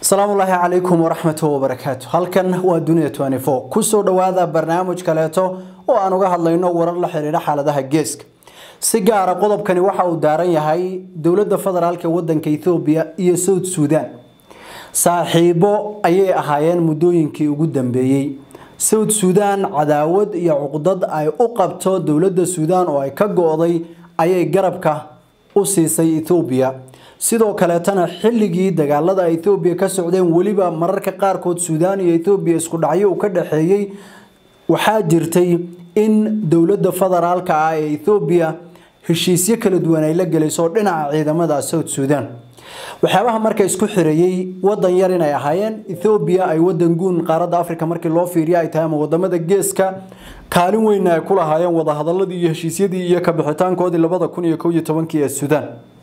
asalaamu ullaahi calaykum waraxmatu wabarakaatu halkan waa dunia kusoo dhowaada barnaamij kaleeto oo aan uga hadlayno warar la xiriira xaaladaha geeska si gaara qodobkani waxa uu daaran yahay dowladda federaalk ee wadanka ethoobiya iyo south suudan saaxiibo ayay ahaayeen muddooyinkii ugu dambeeyey south suudan cadaawad iyo cuqdad ay u qabto dowladda suudan oo ay ka go-day ayay garabka u siisay ethoobiya sidoo kaleetana xilligii dagaalada ethoobiya ka socdeen weliba mararka qaarkood suudaan iyo ethoobiya isku dhacyo uu ka dhexeeyey waxaa jirtay in dowladda federaalka ah ee ethoobiya heshiisyo kala duwan ay la gelayso dhinaca ciidamada south suudan waxyaabaha marka isku xireeyey wadan yar inay ahaayeen ethoobiya ay wadan guun qaaradda africa markii loo fiiriya ay tahay ama wadamada geeska kaalin weyna ay ku lahaayeen wadahadaladii iyo heshiisyadii iyo kabixitaankoodii labada kun iyo kow iyo tobankii ee suudaan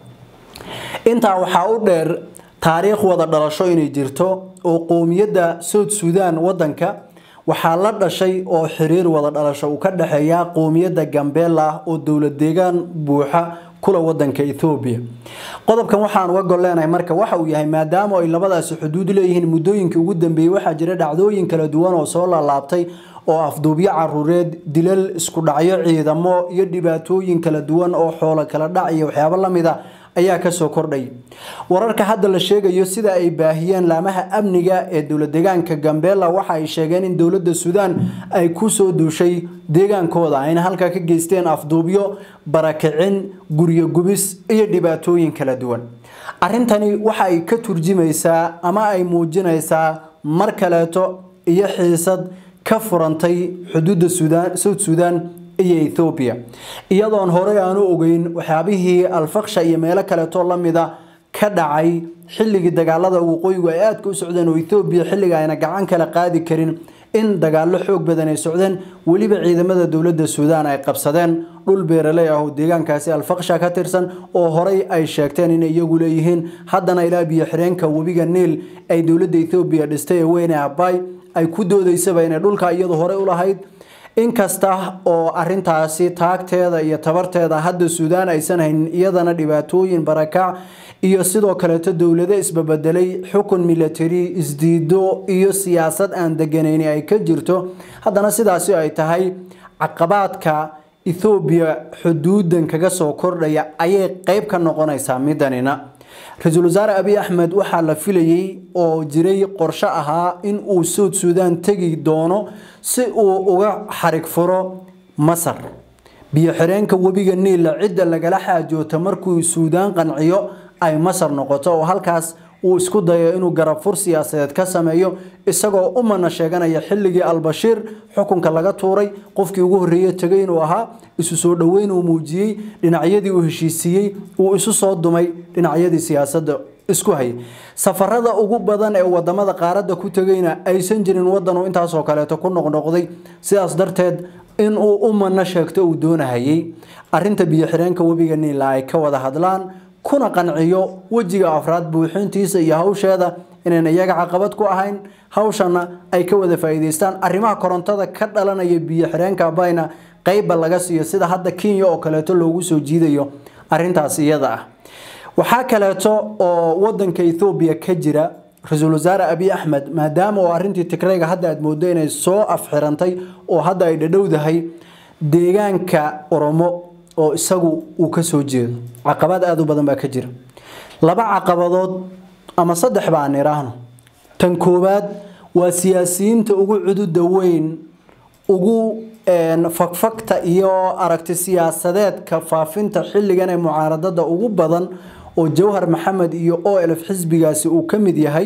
intaa waxaa u dheer taariikh wada dhalasho inay jirto oo qowmiyadda south suudan wadanka waxaa la dhashay oo xiriir wada dhalasho uu ka dhexeeya qowmiyadda gambela oo dowlad deegaan buuxa kula wadanka ethoobiya qodobkan waxaan uga gol leenahay marka waxa uu yahay maadaama ay labadaasi xuduud leeyihiin muddooyinkii ugu dambeeyey waxaa jira dhacdooyin kala duwan oo soo laalaabtay oo afduubyo caruureed dilal isku dhacyo ciidamo iyo dhibaatooyin kala duwan oo xoolo kala dhac iyo waxyaabo lamida ayaa kasoo kordhay wararka hadda la sheegayo sida ay baahiyeen laamaha amniga ee dowlad deegaanka gambela waxa ay sheegeen in dowladda suudaan ay kusoo duushay deegaankooda ayna halkaa ka geysteen afduubyo barakicin guryo gubis iyo dhibaatooyin kala duwan arrintani waxa ay ka turjumaysaa ama ay muujinaysaa mar kaleeto iyo xiisad ka furantay xuduudda suudaan south suudan iyo ethoobiya iyadoon horey aanu ogeyn waxyaabihii alfaksha iyo meelo kaleetoo lamida ka dhacay xilligii dagaalada waqooyigu ay aadka u socdeen oo ethoobiya xilliga ayna gacan kala qaadi karin in dagaallo xoog badan ay socdeen weliba ciidamada dowladda suudaan ay qabsadeen dhul beeraley ah oo deegaankaasi alfaksha ka tirsan oo horey ay sheegteen inay iyagu leeyihiin haddana ilaa biyo xireenka webiga niil ay dowladda ethoobiya dhistay ee weyne abay ay ku doodaysaba inay dhulka iyadu horey u lahayd inkasta oo arintaasi taagteeda iyo tabarteeda hadda suudaan aysan haynin iyadana dhibaatooyin barakac iyo sidoo kaleeto dowlado isbabedelay xukun milatary isdiido iyo siyaasad aan deganayni ay ka jirto haddana sidaasi ay tahay caqabaadka ethoobiya xuduudan kaga soo kordhaya ayay qeyb ka noqonaysaa midanina ra-iisul wasaare abiy axmed waxaa la filayey oo jiray qorsho ahaa in uu south suudan tegi doono si uu uga xarig furo masar biyo xireenka webiga niilla cidda lagala xaajoota markuu suudaan qanciyo ay masar noqoto oo halkaas uu isku dayo inuu garabfur siyaasadeed ka sameeyo isagoo u mana sheeganaya xilligii albashiir xukunka laga tuuray qofkii ugu horreeye tegay inuu ahaa isu soo dhoweyn uu muujiyey dhinacyadii uu heshiisiiyey uu isu soo dumay dhinacyadii siyaasadda isku hayay safarada ugu badan ee wadamada qaaradda ku tegayna aysan jirin wadan uu intaasoo kaleeto ku noqnoqday sidaas darteed inuu u mana sheegto uu doonahayay arinta biyo xireenka webiga niila ay ka wada hadlaan kuna qanciyo wejiga afraad buuxintiisa iyo hawsheeda inayna iyaga caqabad ku ahayn hawshana ay ka wada faa'iidaystaan arrimaha korontada ka dhalanaya biyo xireenka bayna qeybba laga siiyo sida hadda kenya oo kaleeto loogu soo jiidayo arintaas iyada ah waxaa kaleeto oo wadanka ethoobiya ka jira ra-iisul wasaare abiy axmed maadaama oo arintii tigrayga hadda aad moodo inay soo afxirantay oo hadda ay dhadhowdahay deegaanka oromo oo isagu uu ka soo jeedo caqabad aada u badan baa ka jira laba caqabadood ama saddex ba aan iraahno tan koowaad waa siyaasiyiinta ugu cududa weyn ugu fagfagta iyo aragti siyaasadeedka faafinta xilligan ee mucaaradada ugu badan oo jawhar maxamed iyo o lf xisbigaasi uu ka mid yahay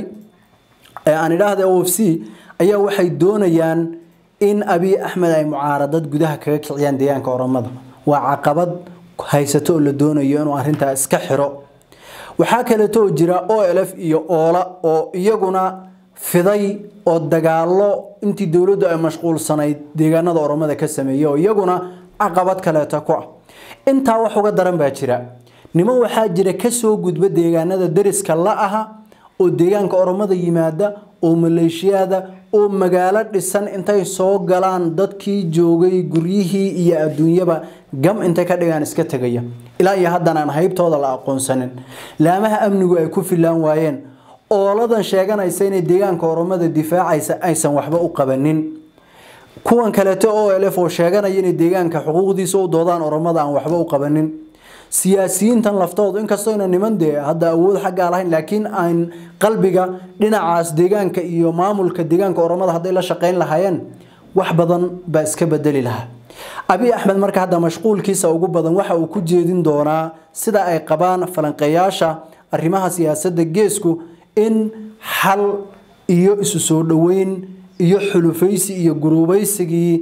aan idhaahda o f c ayaa waxay doonayaan in abiy axmed ay mucaaradad gudaha kaga kiciyaan deegaanka oromada waa caqabad haysato oo la doonayo inuu arintaa iska xiro waxaa kaleeto oo jira o lf iyo oola oo iyaguna fiday oo dagaalo intii dowladdu ay mashquulsanayd deegaanada oromada ka sameeyey oo iyaguna caqabad kaleeto ku ah intaa wax uga daran baa jira niman waxaa jira kasoo gudba deegaanada dariska la aha oo deegaanka oromada yimaada oo maleeshiyada oo magaalo dhisan intay soo galaan dadkii joogay guryihii iyo adduunyaba gam intay ka dhigaan iska tegaya ilaa iyo haddana aan haybtooda la aqoonsanin laamaha amnigu ay ku filaan waayeen ooladan sheeganaysa inay deegaanka oromada difaacaysa aysan waxba u qabanin kuwan kaleeto o lf oo sheeganaya inay deegaanka xuquuqdiisa u doodaan oromada aan waxba u qabanin siyaasiyiintan laftoodu inkastoo ina niman dee hadda awood xaggaa lahayn laakiin aan qalbiga dhinacaas deegaanka iyo maamulka deegaanka oromada hadday la shaqayn lahaayeen wax badan baa iska bedeli lahaa abi axmed marka hadda mashquulkiisa ugu badan waxa uu ku jeedin doonaa sida ay qabaan falanqeeyaasha arrimaha siyaasadda geesku in xal iyo isu soo dhoweyn iyo xulufaysi iyo guruubaysigii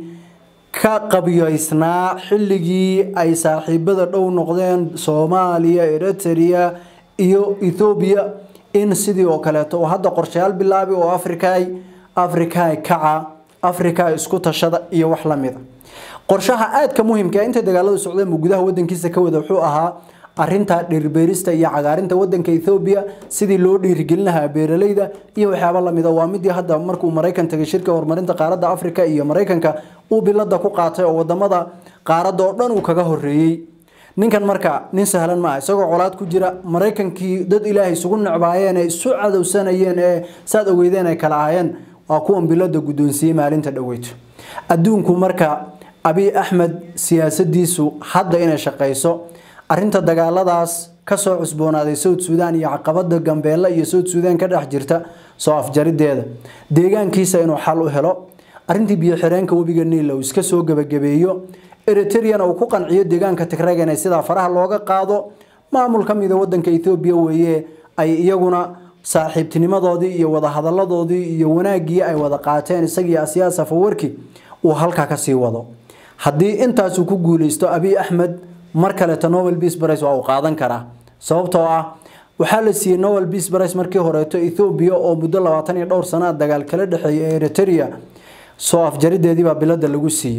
ka qabyaysnaa xilligii ay saaxiibada dhow noqdeen soomaaliya eritrea iyo ethoobiya in sidii oo kaleeto oo hadda qorshayaal bilaabi oo afrikay afrikay kaca afrika isku tashada iyo wax la mida qorshaha aadka muhiimka inta dagaaladu socdeen buu gudaha wadankiisa ka wada wuxuu ahaa arinta dhirbeerista iyo cagaarinta wadanka Ethiopia sidii loo dhiirigelin lahaa beeralayda iyo waxyaabo la mid ah waa midii hadda markuu Mareykan tagay shirka horumarinta qaaradda Afrika iyo Mareykanka uu bilada ku qaatay oo wadamada qaaradda oo dhan uu kaga horeeyay ninkan marka nin sahlan ma isagoo colaad ku jira Mareykankii dad ilaahay isugu nacbaayeen ay isu cadowsanayeen ee saad ogeydeen ay kala ahaayeen waa kuwan bilada guddoonsiiyey maalinta dhaweyto adduunku marka abi axmed siyaasadiisu hadda inay shaqayso arinta dagaaladaas kasoo cusboonaaday South Sudan iyo caqabada Gambeella iyo South Sudan ka dhex jirta soo afjarideeda deegaankiisa inuu xal u helo arintii biyo xireenka webiga Niil uu iska soo gabagabeeyo Eritrea uu ku qanciyo deegaanka Tigray inay sida faraha looga qaado maamul kamid ah wadanka Ethiopia weeye ay iyaguna saaxiibtinimadoodii iyo wada hadaladoodii iyo wanaagii ay wada qaateen isagii siyaasa fawarki uu halka ka sii wado hadii intaas uu ku guuleysto Abiy Ahmed mar kale ta Nobel Peace Prize waa uu qaadan karaa sababtoo ah waxaa la siiyay Nobel Peace Prize markii horeeto Ethiopia oo muddo 20 iyo dhowr sano dagaal kala dhaxeeyay Eritrea soo afjarideedii baa bilada lagu siiyay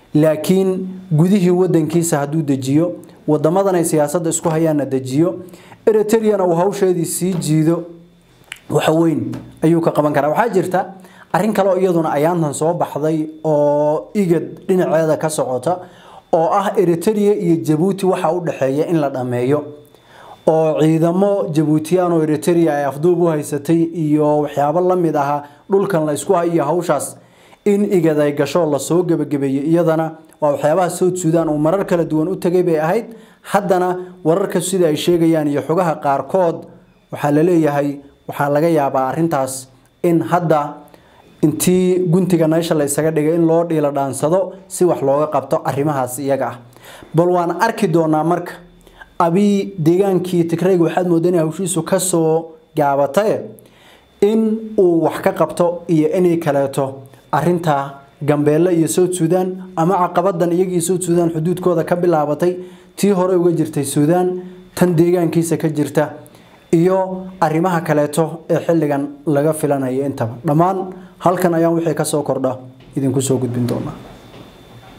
laakiin gudihii wadankiisa haduu dejiyo wadamadan ay siyaasadda isku hayaan dejiyo Eritrea uu hawsheedii sii jiido waxa weyn ayuu ka qaban karaa waxaa jirta arrin kale oo iyaduna ayaantan soo baxday oo igad dhinaceeda ka socota oo ah Eritrea iyo Djibouti waxa u dhaxeeya in la dhameeyo oo ciidamo Djiboutian oo Eritrea ay afduub u haysatay iyo waxyaabo la mid ah dhulkan la isku hayo hawshaas in igad ay gasho la soo gabagabeeyay iyadana waa waxyaabaha South Sudan oo marar kala duwan u tagay bay ahayd haddana wararka sida ay sheegayaan iyo xogaha qaarkood waxaa la leeyahay waxaa laga yaabaa arintaas in hadda intii guntiga meesha la isaga dhigay in loo dhiila dhaansado si wax looga qabto arrimahaas iyaga ah bal waan arki doonaa marka abi deegaankii Tigray waxaad moodaa inay hawshiisu ka soo gaabatay in uu wax ka qabto iyo inay kaleeto arinta Gambeella iyo South Sudan ama caqabadan iyagii South Sudan xuduudkooda ka bilaabatay tii hore uga jirtay Sudan tan deegaankiisa ka jirta iyo arrimaha kaleeto ee xilligan laga filanayo intaba dhammaan halkan ayaan wixii ka soo kordha idinku soo gudbin doonaa